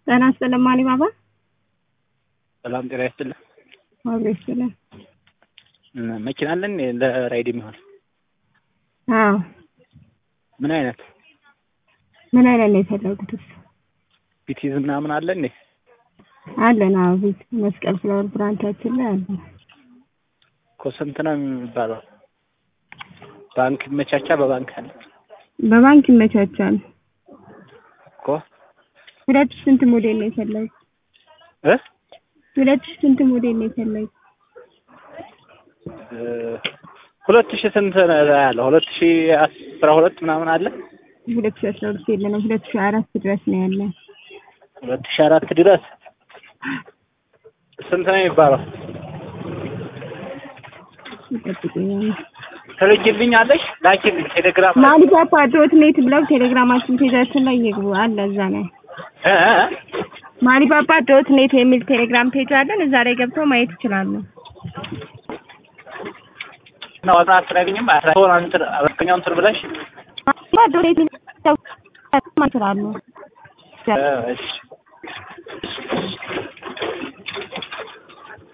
ጤና ይስጥልን ማሊ ባባ። ሰላም ጤና ይስጥልን። አብሮ ይስጥልን። መኪና አለን ለራይድ የሚሆን አዎ። ምን አይነት ምን አይነት ነው የፈለጉት? ቢቲዝ ምናምን አለ እንዴ? አለን። አዎ ቤት መስቀል ፍላወር ብራንቻችን ላይ አለ። እኮ ስንት ነው የሚባለው? ባንክ ይመቻቻ? በባንክ አለ በባንክ ይመቻቻል። እኮ ሁለት ሺህ ስንት ሞዴል ነው የፈለጉት? እ ሁለት ሺህ ስንት ሞዴል ነው የፈለጉት? ሁለት ሺህ ስንት ነው ያለው? ሁለት ሺህ አስራ ሁለት ምናምን አለ። ሁለት ሺህ አስራ ሁለት የለንም። ሁለት ሺህ አራት ድረስ ነው ያለን። ሁለት ሺህ አራት ድረስ ስንት ነው የሚባለው? ይጠብቁኛል። ትልኪልኛለሽ? ላኪልኝ ቴሌግራም ላይ ማሊፓፓ ዶት ኔት ብለው ቴሌግራማችን ፔጃችን ላይ ይግቡ። አለ እዛ ላይ እ እ ማሊፓፓ ዶት ኔት የሚል ቴሌግራም ፔጅ አለን። እዛ ላይ ገብተው ማየት ይችላሉ። እና ዋጋ አትነግኝም? አስራውን እንትን አበርከኛው እንትን ብለሽ ማሊፓፓ ዶት ኔት የሚለው ይችላሉ። እ እሺ